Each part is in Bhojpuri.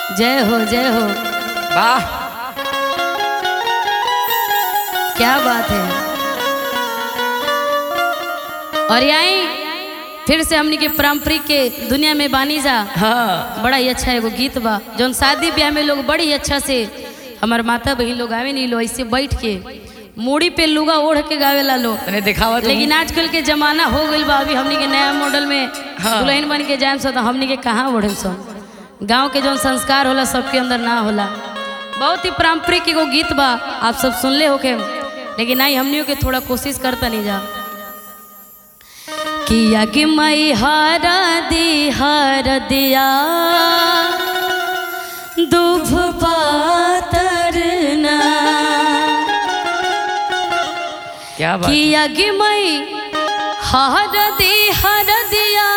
जय हो जय हो वाह क्या बात है और यहीं फिर से हमनी के पारंपरिक के दुनिया में बानी जा हाँ बड़ा ही अच्छा एगो गीत बा जौन शादी ब्याह में लोग बड़ी अच्छा से हमार माता बहन लोग आवे नहीं लो ऐसे बैठ के मूड़ी पे लुगा ओढ़ के गावेला लो मैंने दिखावा तुम लेकिन आजकल के जमाना हो गइल बा अभी हमनी के नया मॉडल में हाँ। दुल्हन बन के जाए सो तो हमनी के कहाँ ओढ़े सो गांव के जौन संस्कार होला सबके अंदर ना होला बहुत ही पारंपरिक एगो गीत बा आप सब सुनले होके लेकिन आई हमनियों के थोड़ा कोशिश करता नहीं जा किया कि मई हरा दी हर दिया दुभ पातरना क्या बात किया कि मई हर दी हर दिया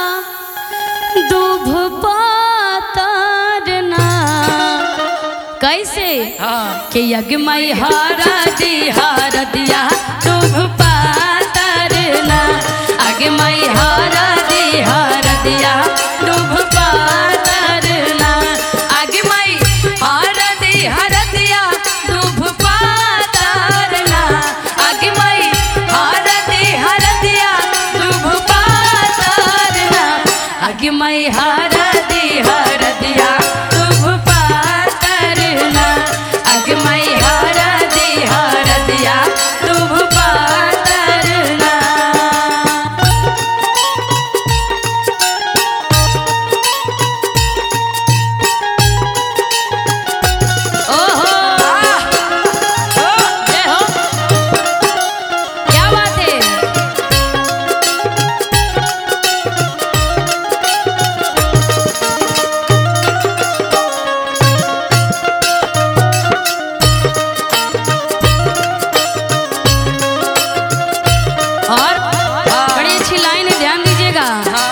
दुभ पातरना कैसे हाँ कि यज्ञमय हरा दी हर दिया दुभ पातरना अग्मय हरा दी हर दिया दुभ पातरना अग्मय हरा दी हर दिया दुभ पातरना अग्मय हरा दी हर दिया दुभ पातरना अग्मय हरा दी हर दिया दुभ पातरना अग्मय हरा दी हर दिया दुभ पातरना ओहो जय हो क्या बात है और बड़ी अच्छी लाइन है ध्यान दीजिएगा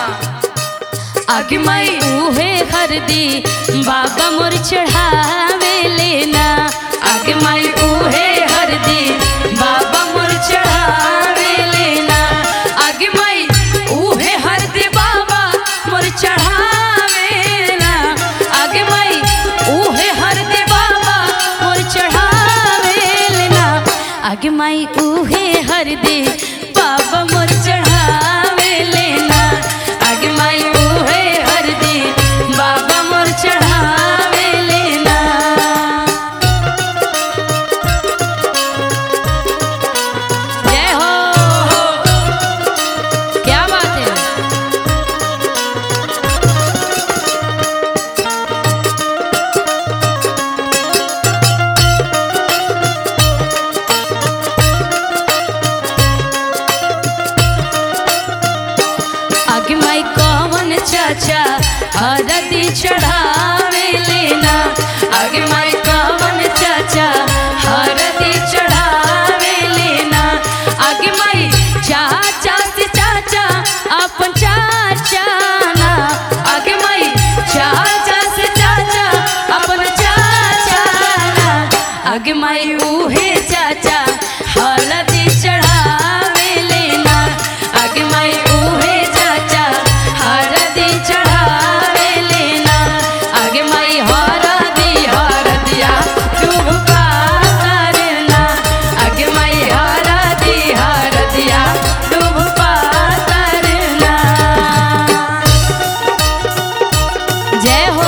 अग्मय उहे हरदी बाबा मोर चढ़ावे लेना अग्मय उहे हरदी बाबा मोर चढ़ावे लेना अग्मय उहे हरदी बाबा मोर चढ़ावे ना अग्मय उहे हरदी बाबा मोर चढ़ावे लेना अग्मय उहे हरदी बाबा मोर चढ़ावे लेना अग्मय उहे हरदी बाबा मोर चढ़ावे लेना जय हो क्या बात है अग्मय कौन चाचा हरदी चढ़ावे लेना अग्मय कौन चाचा हरदी चढ़ावे लेना अग्मय चाचा से चाचा अपन चाचा ना अग्मय चाचा से चाचा अपन चाचा ना अग्मय उहे चाचा हरदी चढ़ावे लेना अग्मय उहे चाचा हरदी चढ़ावे लेना अग्मय हरदी हरदिया शुभ पातरना अग्मय हरदी हरदिया शुभ पातरना जय हो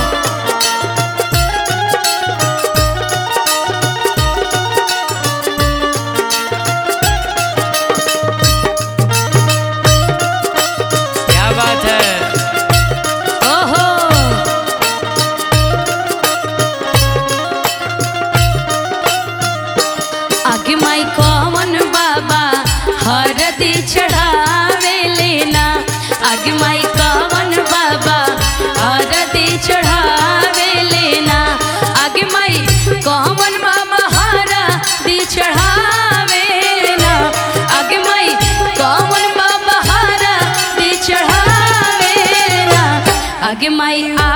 क्या बात है ओहो आगे माई कौन बाबा हरदी चढ़ावे लेना आगे माई कौन बाबा हरदी चढ़ावे लेना आगे माई कौन बाबा हरदी चढ़ावे ना आगे माई कौन बाबा हरदी चढ़ावे ना आगे माई